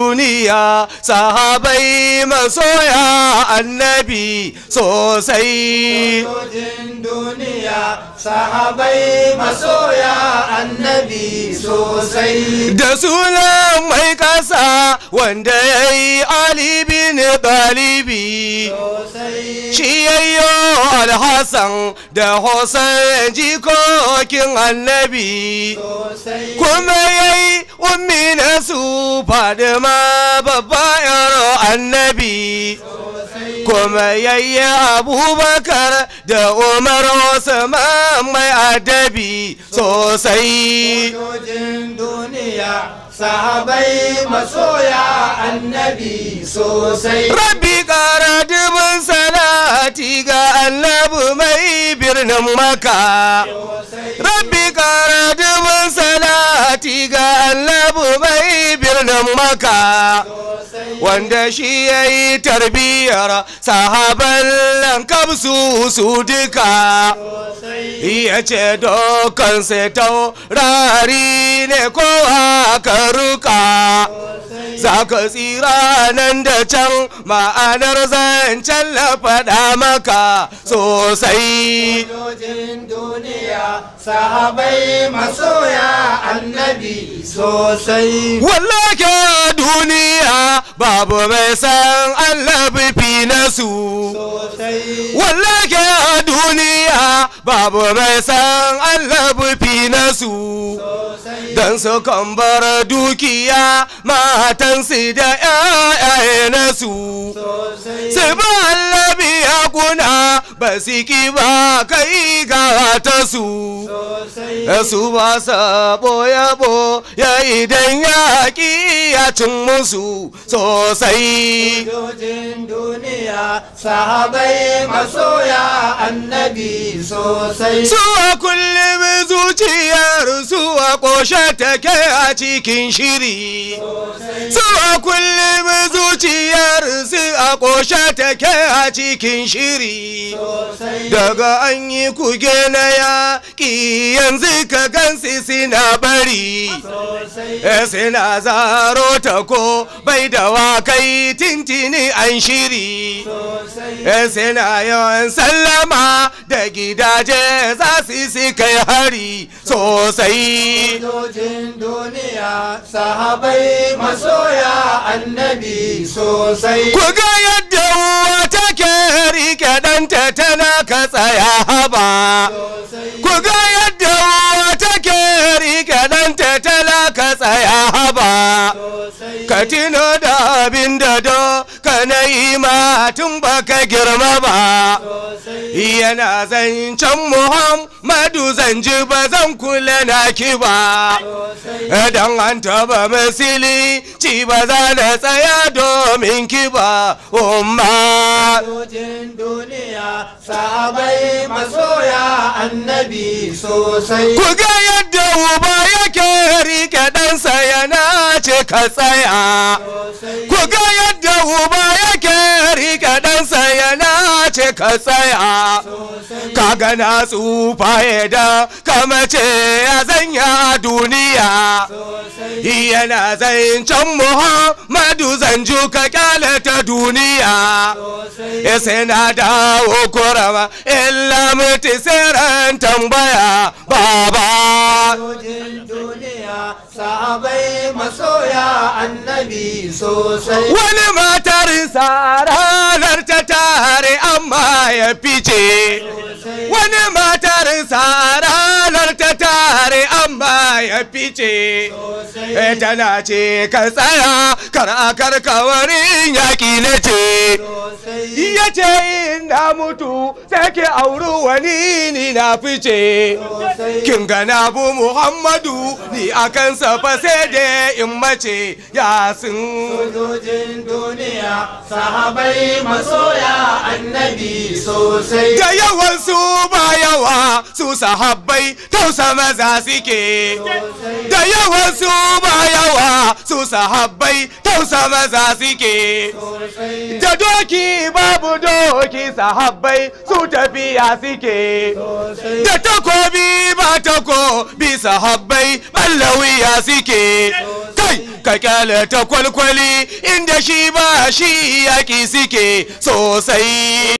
duniya sahabai masoya annabi sosai sojojin duniya sahabai masoya annabi sosai da sunan mai kasa wanda ya yi alibin ɗalibi sosai shi yayyo alhassan da hosan jikokin annabi sosai kuma yayi ummi na su fadima babba yaro annabi kuma yayi abubakar da umar usman mai adabi sosai sojojin duniya sahabai masoya annabi sosai rabbi kara dubin salati ga annabi mai birnin maka rabbi kara dubin salati ga annabi mai birnin maka wanda shi ya yi tarbiyyar sahaban lankam su su duka ya ce dokan taurari ne kowa ka ruka za ka tsira nan da can ma'anar zancen na faɗa maka sosai sojojin duniya sahabai masoya annabi sosai wallake duniya babu mai san annabi fi nasu sosai wallake duniya babu mai san annabi fi nasu sosai don su kan bar dukiya matansu da ‘ya'yaye nasu sosai su ba annabi hakuna ba su ki ba kai ga ta su sosai su ba sabo yabo ya idan yaƙi ya cin musu sosai sojojin duniya sahabai masoya annabi sosai Suwa kullum zuciyar suwa ƙoshe take a cikin shiri. Suwa kullum zuciyar su a ƙoshe take a cikin shiri. sosai Daga an yi kuge na yaƙi yanzu ka gansu suna bari. sosai E suna zaro ta ko bai da wakai tintini an shiri. sosai E suna yawan sallama da gidaje za su si kai hari sosai. sojojin duniya sahabai masoya annabi sosai Ku ga yadda uwa take rike ɗanta tana ka tsaya haba. sosai Ku ga yadda uwa take rike ɗanta tana ka tsaya haba. sosai Ka tino da abin da do ka na yi ma tun baka girma ba. sosai Yana zancen Muhammadu zan ji ba zan kula na ki ba. sosai Idan an taba misili ci ba za na tsaya domin ki ba. Umma. sojojin duniya sahabai masoya annabi sosai Ku ga yadda uba yake rike ɗansa yana ce ka tsaya. sosai Ku ga yadda uba yake rike ɗansa yana ce ka tsaya. sosai Kaga na tsufa da kama ce ya zanya duniya. sosai Yana zancen Muhammadu zanju ka kyale ta duniya. sosai Ya sai na dawo kurama illa mutu sai tambaya baba. sojojin duniya sahabai masoya annabi sosai Wani matar sa ranar ta tare amma ya fice. sosai Wani matar sa ranar ta tare amma ya fice. sosai E tana ce ka tsaya kar a karkawarin yaƙi na ce. sosai Ya ce in na mutu sai ki auri wani ni na fice. sosai Kin ga na bu Muhammadu ni a kansa fa sai da in mace ya sun. sojojin duniya sahabai masoya annabi sosai Da yawan su ba yawa su sahabbai tausa maza suke. Da yawan su ba yawa su sahabbai tausa maza suke. sosai Da doki babu doki sahabbai su tafiya suke. sosai Da takobi ba takobi sahabbai ballawiya suke. Kai ka kyale ta kwalkwali inda shi ba shi yaƙi suke sosai